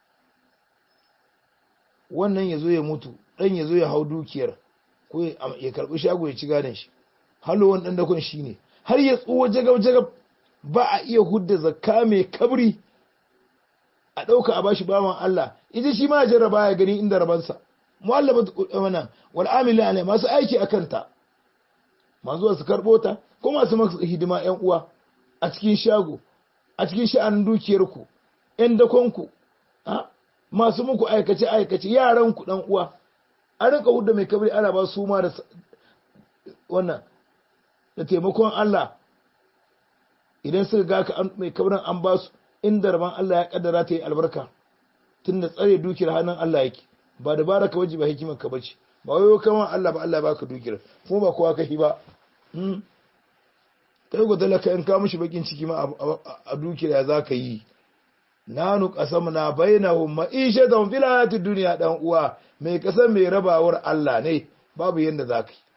wannan ya zo ya mutu ɗan ya zo ya hau dukiyar ko ya karɓi shago ya ci gadon shi halowar ɗan dakon shi ne har ya tsuwa jagab-jagab ba a iya hudda zakka mai kabri a ɗauka a bashi bawan Allah ita shi ma jarraba ya gani inda rabansa mu'allafat wannan wal amili alai masu aiki akan ta masu su karɓo ta ko masu masu hidima ƴan uwa a cikin shago a cikin sha'anin dukiyarku ƴan dakonku masu muku aikace aikace yaran ku dan uwa an rinka hudda mai kabri ana ba su ma da wannan da taimakon Allah idan suka ga ka mai kabrin an ba su inda rabon Allah ya kaddara ta yi albarka tun da tsare dukiyar hannun Allah yake ba da baraka waje ba hikimar ka bace ba wayo kama Allah ba Allah baka dukiyar kuma ba kowa kahi ba kai go talaka in ka mishi bakin ciki ma a dukiyar ya zaka yi nanu qasamna bainahum ma'ishatan fil hayatid dunya dan uwa mai kasan mai rabawar Allah ne babu yanda zaka yi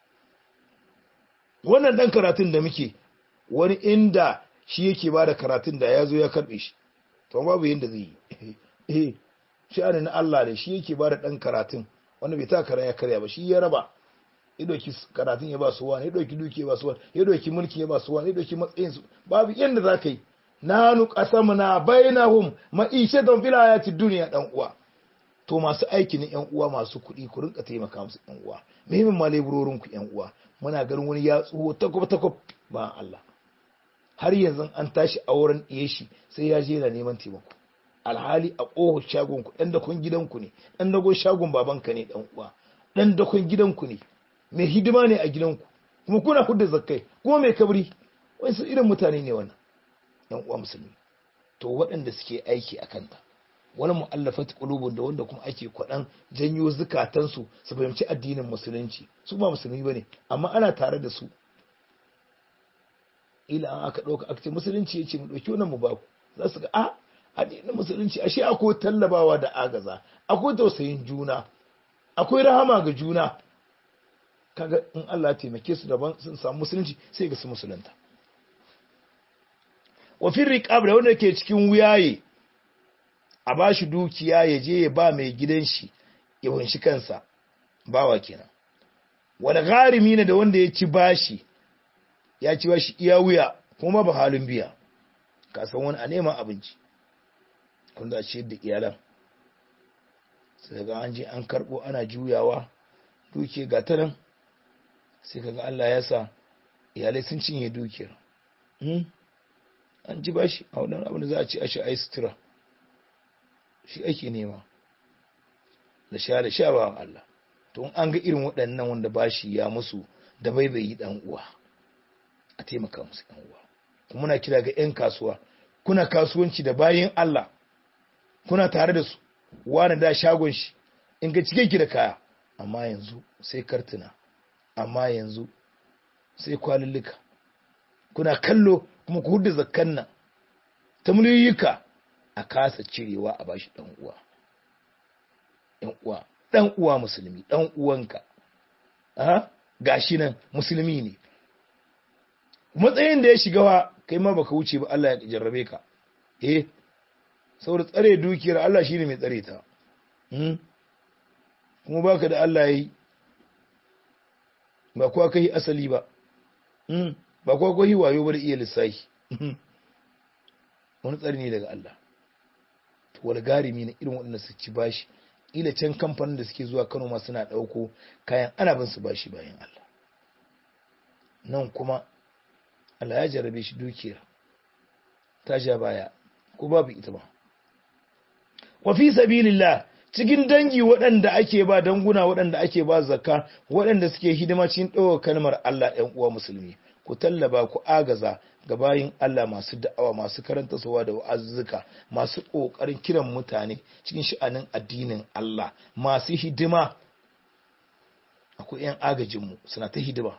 wannan dan karatun da muke wani inda shi yake ba da karatun da ya zo ya karbe shi to babu yadda zai yi eh sha'ani na Allah ne shi yake ba da ɗan karatun wanda bai ta kara ya karya ba shi ya raba ya ɗauki karatun ya ba su wani ya ɗauki duki ya ba su wani ya ɗauki mulki ya ba su wani ya ɗauki matsayin su babu yadda za ka yi nanu qasamna bainahum ma'ishatan fil hayati dunya dan uwa to masu aiki ne yan uwa masu kuɗi ku rinka taimaka musu yan uwa muhimmin ma leburorin ku yan uwa muna ganin wani ya tsuho takwab takwab ba Allah har yanzu an tashi auren ɗiye shi sai ya je yana neman taimako alhali a ƙohon shagon ku ɗan dakon gidanku ne ɗan dakon shagon babanka ne ɗan uwa ɗan dakon gidanku ne mai hidima ne a gidanku kuma kuna hudda zakkai kuma mai kabri wasu irin mutane ne wannan ɗan uwa musulmi to waɗanda suke aiki a kanta wani mu'allafat qulubun da wanda kuma ake kwaɗan janyo zukatansu su fahimci addinin musulunci su ba musulmi bane amma ana tare da su ila an aka ɗauka aka ce musulunci ya ce mu ɗauki wannan mu ba ku za su ga a addinin musulunci ashe akwai tallabawa da agaza akwai tausayin juna akwai rahama ga juna kaga in Allah ya taimake su daban sun samu musulunci sai ga su musulunta wa fi riqab da wanda ke cikin wuyaye a bashi dukiya ya je ya ba mai gidan shi ya wanshi kansa bawa kenan wal gharimi ne da wanda ya ci bashi ya ci bashi iya wuya kuma ba halin biya ka san wani a neman abinci wanda a ciyar da iyalan sai ga an je an karbo ana juyawa duke ga ta nan sai kaga Allah ya sa iyalai sun cinye dukiyar an ji bashi a wadannan abin da za a ci a shi ai sutura shi ake nema da sha da sha bawan Allah to an ga irin waɗannan wanda bashi ya musu da baibayi dan uwa a taimaka musu dan uwa kuma muna kira ga 'yan kasuwa kuna kasuwanci da bayin Allah kuna tare da su wani da shagon shi in ga cike ki da kaya amma yanzu sai kartuna amma yanzu sai kwalillika kuna kallo kuma ku hudu zakkan nan ta miliyoyika a kasa cirewa a bashi dan uwa ɗan uwa dan uwa musulmi dan uwanka aha gashi nan musulmi ne matsayin da ya shiga wa kai ma baka wuce ba Allah ya jarrabe ka eh saboda tsare dukiyar Allah shine mai tsare ta kuma baka da Allah yi ba kuwa kai asali ba ba kuwa kai wayo ba da iya lissafi wani tsari ne daga Allah to wani garimi na irin waɗanda su ci bashi ila can kamfanin da suke zuwa Kano ma suna ɗauko kayan ana bin su bashi bayan Allah nan kuma Allah ya jarabe shi dukiyar ta sha baya ko babu ita ba wa fi sabilillah cikin dangi waɗanda ake ba danguna waɗanda ake ba zakka waɗanda suke hidima cikin ɗaukar kalmar Allah ɗan uwa musulmi ku tallaba ku agaza ga bayin Allah masu da'awa masu karanta sawa da wa'azzuka masu ƙoƙarin kiran mutane cikin sha'anin addinin Allah masu hidima akwai 'yan agajinmu suna ta hidima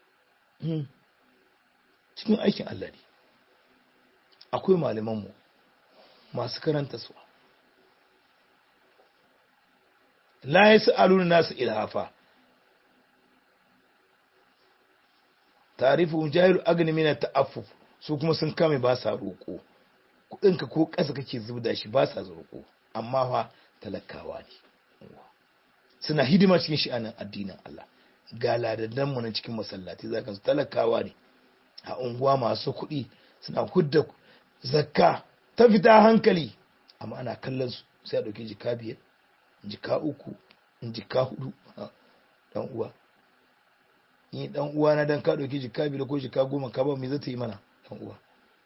cikin aikin Allah ne akwai malamanmu masu karanta su la ya sa'aluna nasu ilhafa tarifin jahilu agni mina ta'affuf su kuma sun kame ba sa roƙo kuɗinka ko ƙasa kake zubda shi ba sa roƙo amma fa talakawa ne suna hidima cikin sha'anin addinin Allah ga ladaddan mu na cikin masallaci zaka su talakawa ne a unguwa masu kuɗi suna hudda zakka ta fita hankali amma ana kallon su sai a ɗauki jika biyar jika uku jika hudu dan uwa ni dan uwa na dan ka ɗauki jika biyar ko jika goma ka ba me zai ta yi mana dan uwa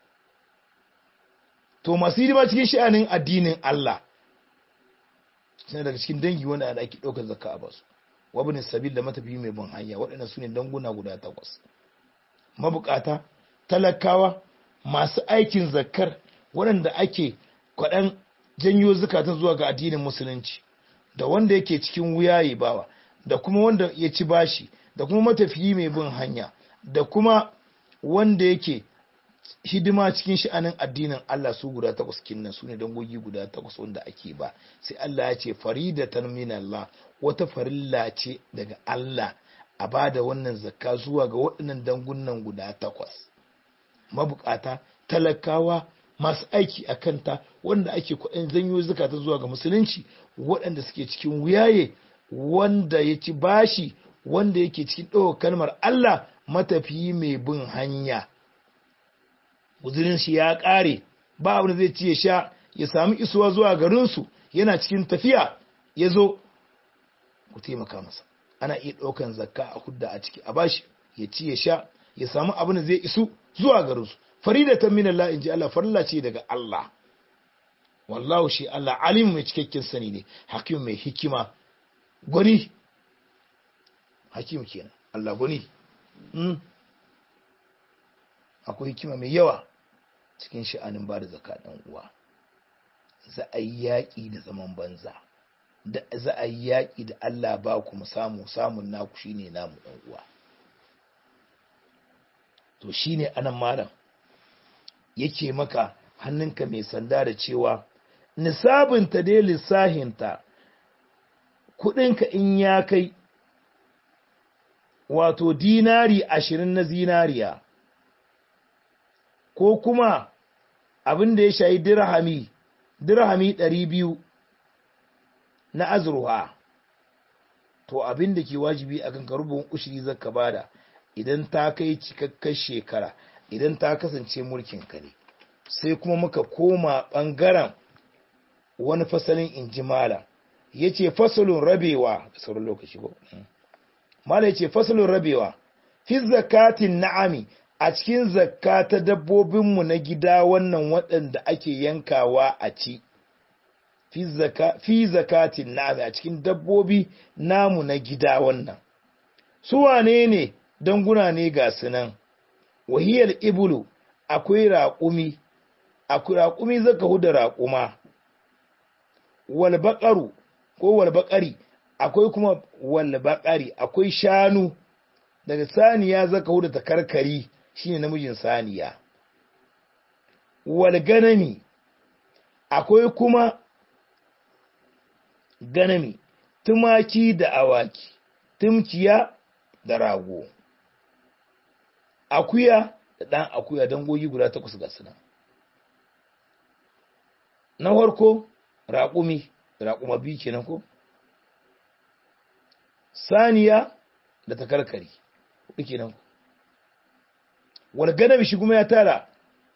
to masu hidima cikin sha'anin addinin Allah suna daga cikin dangi wanda ake ɗaukar zakka a basu wabin sabil da matafi mai bin hanya waɗannan su ne danguna guda takwas mabukata talakawa masu aikin zakkar waɗanda ake kwaɗan janyo zukatan zuwa ga addinin musulunci da wanda yake cikin wuya ya bawa da kuma wanda ya ci bashi da kuma matafiyi mai bin hanya da kuma wanda yake hidima cikin sha'anin addinin Allah su guda takwas kinnan su ne dangogi guda takwas wanda ake ba sai Allah ya ce faridatan min Allah wata farilla ce daga Allah a bada wannan zakka zuwa ga waɗannan dangunan guda takwas mabukata talakawa masu aiki a kanta wanda ake kuɗin zanyo zakata zuwa ga musulunci waɗanda suke cikin wuyaye wanda ya ci bashi wanda yake cikin ɗaukar kalmar Allah matafiyi mai bin hanya guzurin shi ya ƙare ba abin da zai ci ya sha ya sami isuwa zuwa garinsu yana cikin tafiya ya zo ku taimaka masa ana iya ɗaukan zakka a hudda a ciki a bashi ya ci ya sha ya samu abin da zai isu zuwa garinsu faridatan min Allah inji Allah farilla ce daga Allah wallahu shi Allah alim mai cikakken sani ne hakim mai hikima gwani hakim kenan Allah gwani akwai hikima mai yawa cikin sha'anin ba da zaka ɗan uwa za a yi yaƙi da zaman banza da za a yi yaƙi da Allah ba ku mu samu samun naku shine namu ɗan uwa to shine anan malam yake maka hannunka mai sanda da cewa nisabinta dai lissahinta kuɗinka in ya kai wato dinari ashirin na zinariya ko kuma abin da ya shayi dirhami dirhami ɗari biyu na azurwa to abin da ke wajibi a kan karubin ushiri zaka bada idan ta kai cikakkar shekara idan ta kasance mulkin ka ne sai kuma muka koma ɓangaren wani fasalin injimala ya ce fasalin rabewa da sauran lokaci ko mala ya ce fasalin rabewa fi zakatin na'ami a cikin zakka ta dabbobinmu na gida wannan waɗanda ake yankawa a ci fi zakatin na'ami a cikin dabbobi namu na gida wannan su wane ne danguna ne ga sunan wahiyar ibulu akwai raƙumi akwai raƙumi zaka huda raƙuma walbaƙaru ko walbaƙari akwai kuma walbaƙari akwai shanu daga saniya zaka huda ta karkari shine namijin saniya wal ganami akwai kuma ganami tumaki da awaki tumkiya da rago akuya da ɗan akuya dangogi guda takwas ga suna na farko raƙumi raƙuma biyu kenan ko saniya da takarkari hudu kenan ko walganami shi kuma ya tara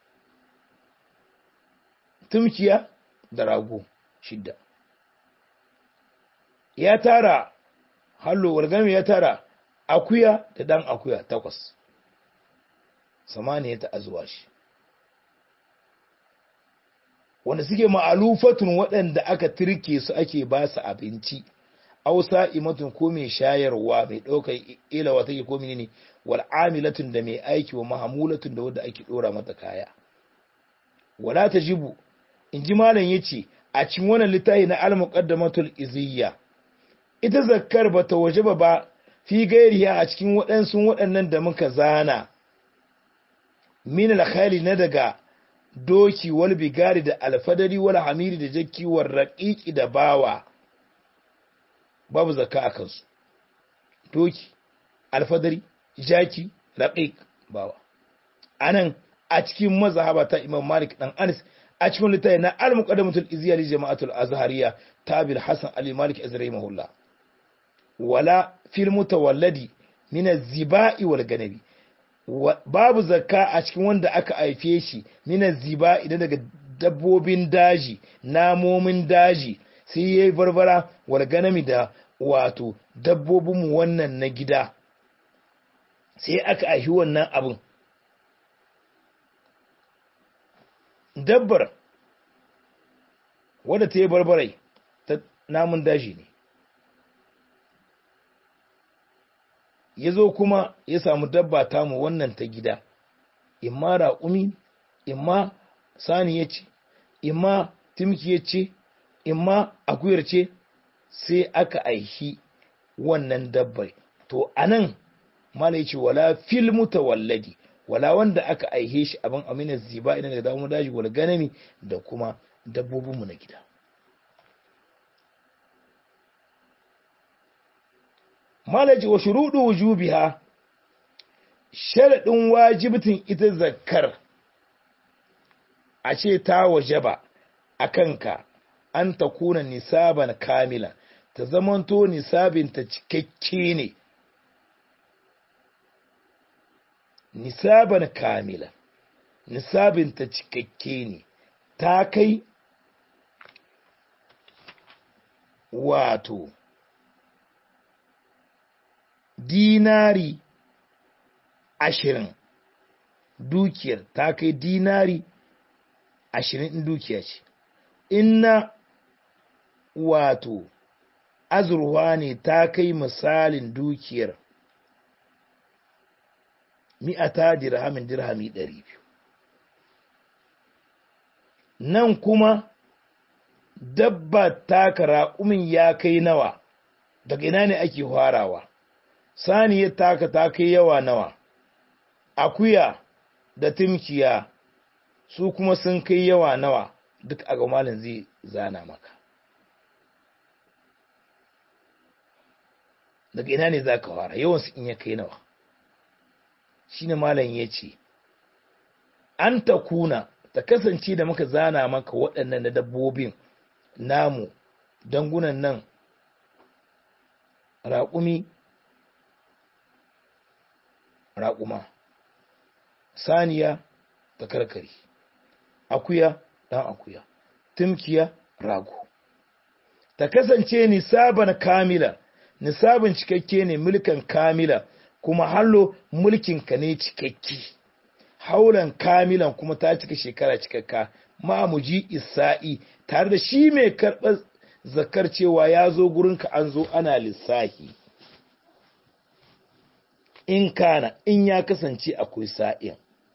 tumkiya da rago shidda ya tara hallo walganami ya tara akuya da dan akuya takwas samaniya ta azuwa shi wanda suke ma'alufatun waɗanda aka turke su ake ba su abinci ausa imatun ko mai shayarwa mai ɗaukar ilawa take ko ne wal amilatun da mai aiki wa mahamulatun da wanda ake ɗora mata kaya wala tajibu in ji malam yace a cikin wannan littafi na al-muqaddamatul iziyya ita zakkar bata wajaba ba fi gairiya a cikin waɗansu waɗannan da muka zana min al na daga doki wal bigari da alfadari wal hamiri da jakki wal raqiqi da bawa babu zakka a kansu doki alfadari jaki raqiq bawa anan a cikin mazhaba ta Imam Malik dan Anas a cikin littafi na al-muqaddamatul izziya li jama'atul azhariya tabil hasan ali malik azrahimahullah wala fil mutawalladi min az-ziba'i wal ganabi babu zakka a cikin wanda aka haife shi min az-ziba idan daga dabbobin daji namomin daji sai ya yi barbara walganami da wato dabbobinmu wannan na gida sai aka ahi wannan abin dabbar wadda ta yi barbarai ta namun daji ne ya zo kuma ya samu dabba tamu wannan ta gida imma raƙumi imma sani ya ce imma timki ya ce imma akuyar ce sai aka aihi wannan dabbai to anan mala yace wala fil mutawalladi wala wanda aka aihe shi abin amina ziba idan da damu daji wal ganami da kuma dabbobinmu na gida malaji wa shuruɗu wujubiha sharaɗin wajibtin ita zakkar a ce ta wajaba a kanka an ta kuna nisaban kamila ta zamanto nisabinta cikakke ne nisaban kamila nisabinta cikakke ne ta kai wato dinari ashirin dukiyar ta kai dinari ashirin in dukiya ce inna wato azurwa ne ta kai misalin dukiyar mi'ata dirhamin dirhami ɗari biyu nan kuma dabba taka raƙumin ya kai nawa daga ina ne ake farawa saniyar taka ta kai yawa nawa akuya da timkiya su kuma sun kai yawa nawa duk a malin zai zana maka daga ina ne za ka fara yawansu in ya kai nawa shi ne malam ya ce an ta kuna ta kasance da muka zana maka waɗannan da dabbobin namu dangunan nan raƙumi raƙuma saniya ta karkari akuya ɗan akuya tumkiya rago ta kasance nisaban kamila nisabin cikakke ne mulkan kamila kuma hallo mulkinka ne cikakke haulan kamilan kuma ta cika shekara cikakka ma'amuji isa'i tare da shi mai karɓar zakar cewa ya zo gurinka an zo ana lissahi in kana in ya kasance akwai sa'in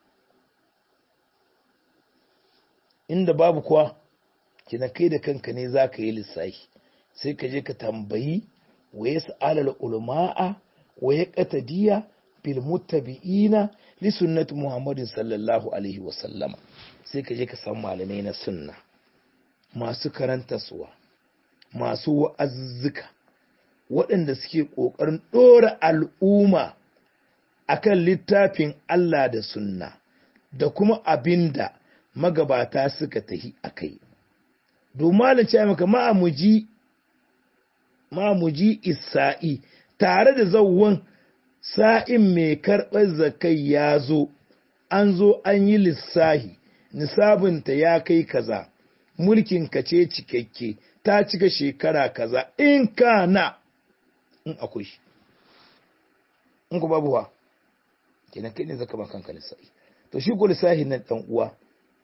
inda babu kuwa kina kai da kanka ne za ka yi lissahi sai ka je ka tambayi wa ya sa'alar ulama'a wa ya ƙatadiya bil muttabi'ina li sunnati muhammadin sallallahu alaihi wa sallama sai ka je ka san malamai na sunna masu karanta suwa masu wa'azzuka waɗanda suke ƙoƙarin ɗora al'umma akan littafin Allah da sunna da kuma abinda magabata suka tahi a kai domin ce maka ma'amuji ma'amuji isa'i tare da zauwan sa'in mai karɓar zakai ya zo an zo an yi lissahi nisabinta ya kai kaza mulkin ka ce cikakke ta cika shekara kaza in kana in akwai shi in ku babu wa kenan kai ne zaka ba kanka lissahi to shi ko lissahi nan dan uwa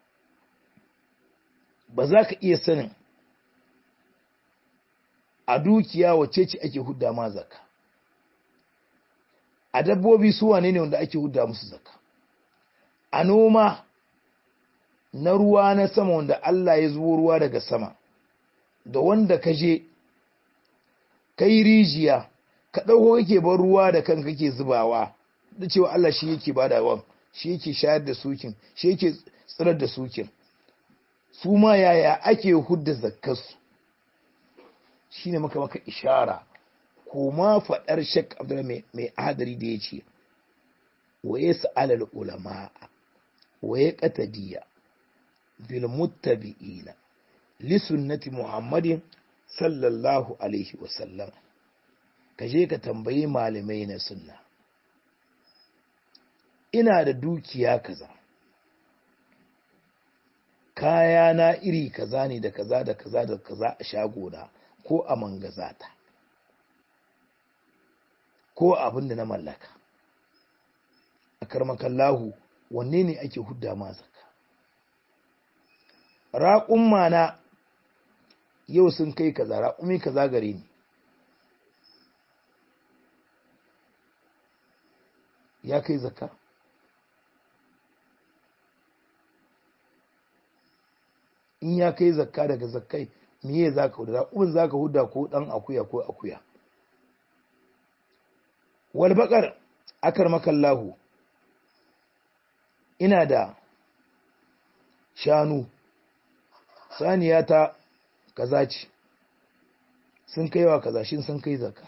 ba za ka iya sanin a dukiya wace ce ake hudda ma zaka a dabbobi su wane ne wanda ake hudda musu zaka a noma na ruwa na sama wanda Allah ya zubo ruwa daga sama da wanda ka je kai rijiya ka ɗauko kake bar ruwa da kanka kake zubawa da cewa Allah shi yake badawan shi yake shayar da sukin shi yake tsirar da sukin su ma yaya ake hudda zakkarsu shi ne maka maka ishara ko ma faɗar shek abdullahi mai adari da ya ce wa ya sa'alal ulama wa ya ƙatadiya bil muttabi'ina li sunnati muhammadin sallallahu alaihi wasallam ka je ka tambayi malamai na sunna ina da dukiya kaza kaya na iri kaza ne da kaza da kaza da kaza a shagona ko a mangazata ko abin da na mallaka a karmakallahu wanne ne ake hudda ma zakka raƙumma na yau sun kai kaza raƙumi kaza gare ni ya kai zakka in ya kai zakka daga zakkai miye za ka huda raƙumin za ka huda ko ɗan akuya ko akuya walbaƙar akar makallahu ina da shanu saniya ta kaza ce sun kai wa kaza shin sun kai zakka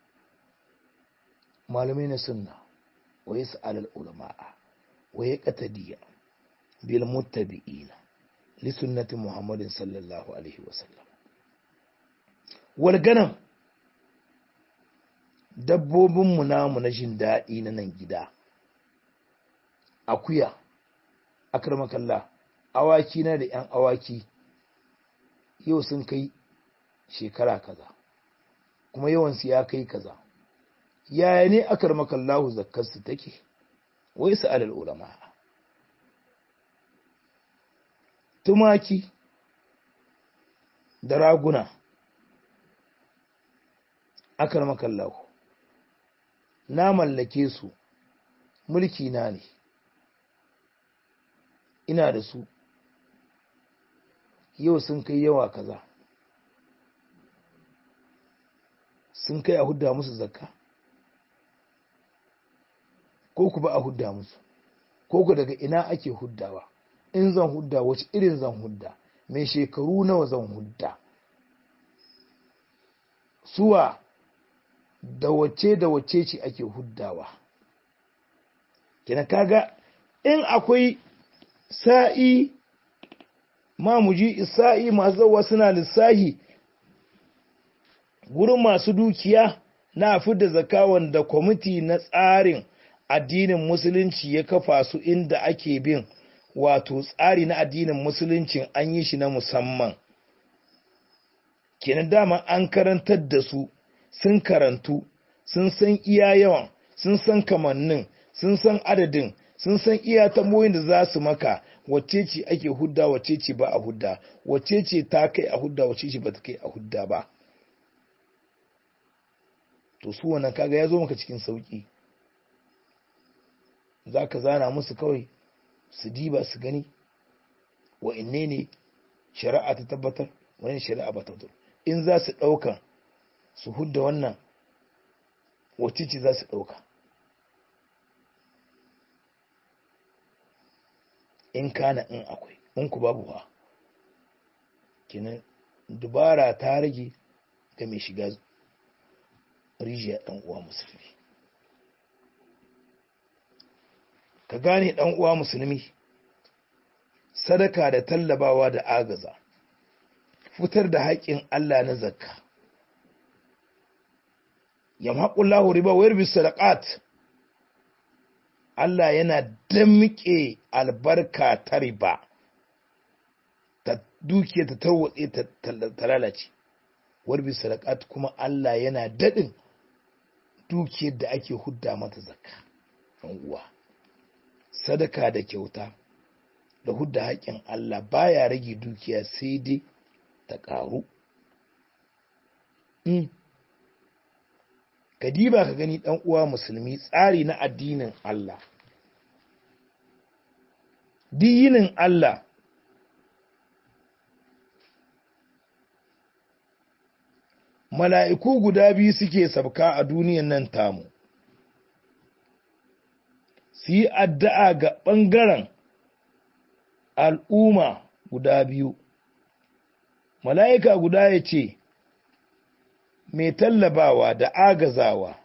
malamai na sunna wa yi sa'alal ulama'a wa ya ƙatadiyya bil muttabi'ina li sunnati muhammadin sallallahu alaihi wasallam wal ganam dabbobinmu namu na jin daɗi na nan gida akuya akramakallah awaki na da ‘yan awaki yau sun kai shekara kaza kuma yawansu ya kai kaza yaya ne akramakallahu zakkarsu take wai su alal ulama tumaki da raguna akramakallahu na mallake su mulki na ne ina da su yau sun kai yawa kaza sun kai a hudda musu zakka ko ku ba a hudda musu ko ku daga ina ake huddawa in zan hudda wace irin zan hudda mai shekaru nawa zan hudda suwa da wace da wace ce ake huddawa kina kaga in akwai sa'i mamuji isa'i masu zawa suna lissahi gurin masu dukiya na fidda zaka wanda kwamiti na tsarin addinin musulunci ya kafa su inda ake bin wato tsari na addinin musulunci an yi shi na musamman kenan dama an karantar da su sun karantu sun san iya yawan sun san kamannin sun san adadin sun san iya tamoyin da za su maka wacce ce ake hudda wacce ce ba a hudda wacce ce ta kai a hudda wacce ce ba ta kai a hudda ba to su wannan kaga ya zo maka cikin sauki za ka zana musu kawai su diba su gani wa inne ne shari'a ta tabbatar wani shari'a ba tabbatar in za su ɗauka su hudda wannan wacce ce za su ɗauka in kana in akwai in ku babu ha kenan dubara ta rage ga mai shiga rijiya ɗan uwa musulmi ka gane ɗan uwa musulmi sadaka da tallabawa da agaza fitar da haƙƙin Allah na zakka yamhaqullahu riba wa yarbi sadaqat Allah yana damƙe albarka ta riba ta dukiya ta tarwatse ta lalace warbi sadaqat kuma Allah yana daɗin dukiyar da ake hudda mata zakka ɗan uwa sadaka da kyauta da hudda haƙƙin Allah baya rage dukiya sai dai ta ƙaru ka diba ka gani ɗan uwa musulmi tsari na addinin Allah dinin Allah mala'iku guda biyu suke sabka a duniyan nan tamu su yi addu'a ga ɓangaren al'umma guda biyu mala'ika guda ya ce mai tallabawa da agazawa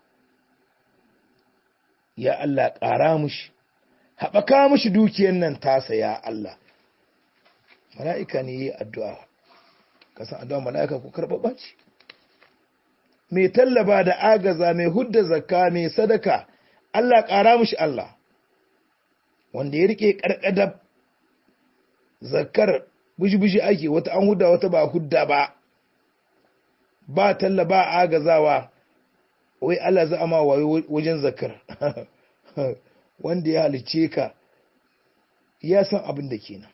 ya Allah ƙara mushi haɓaka mushi dukiyan nan tasa ya Allah mala'ika ne yi addu'a kasan addu'a mala'ika ku karɓaɓa ce mai tallaba da agaza mai hudda zakka mai sadaka Allah ƙara mushi Allah wanda ya rike ƙarƙadar zakkar bushi-bushi ake wata an hudda wata ba hudda ba ba talla ba agazawa wai Allah za a ma wayo wajen zakar wanda ya halice ka ya san abin da kenan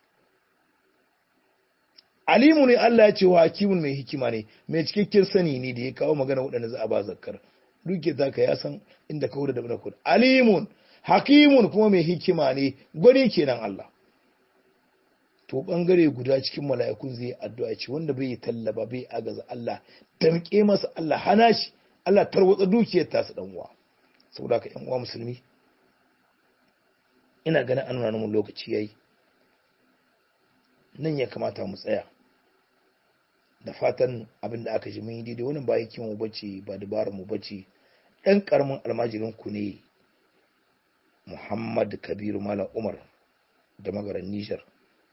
alimu ne Allah ya ce wa hakimun mai hikima ne mai cikakken sani ne da ya kawo magana waɗanda za a ba zakar duke zaka ya san inda ka wuda da bana kudu alimun hakimun kuma mai hikima ne gwani kenan Allah to bangare guda cikin mala'ikun zai addu'a ce wanda bai tallaba bai agaza Allah damƙe masa Allah hana shi Allah tarwatsa dukiyar tasu dan uwa saboda ka yan uwa musulmi ina ganin an nuna mun lokaci yayi nan ya kamata mu tsaya da fatan abin da aka ji mun yi daidai wannan ba yakin mu bace ba dabarar mu bace dan karamin almajirin ku ne Muhammad Kabiru Malam Umar da magaran Niger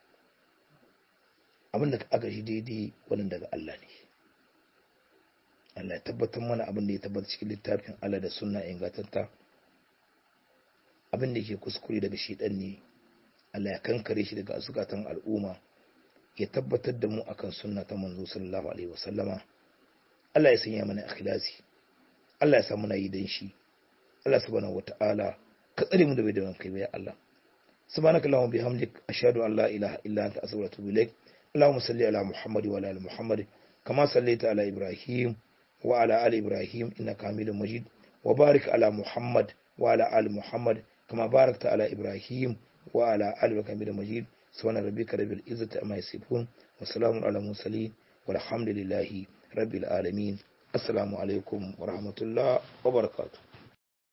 abin da aka ji daidai wannan daga Allah ne Allah ya tabbatar mana abin da ya tabbata cikin littafin Allah da sunna ingantatta abin da ke kuskure daga shedan ne Allah ya kankare shi daga zukatan al'umma ya tabbatar da mu akan sunna ta manzo sallallahu alaihi wasallama Allah ya sanya mana ikhlasi Allah ya sa muna yi dan shi Allah subhanahu wataala ka tsare mu da bai da kai ya Allah subhanakallahumma bihamdik ashhadu an la ilaha illa anta astaghfiruka wa atubu ilaik اللهم صل على محمد وعلى ال محمد كما صليت على ابراهيم وعلى ال ابراهيم انك حميد مجيد وبارك على محمد وعلى ال محمد كما باركت على ابراهيم وعلى ال ابراهيم حميد مجيد سبحان ربك رب العزه عما يصفون وسلام على المرسلين والحمد لله رب العالمين السلام عليكم ورحمه الله وبركاته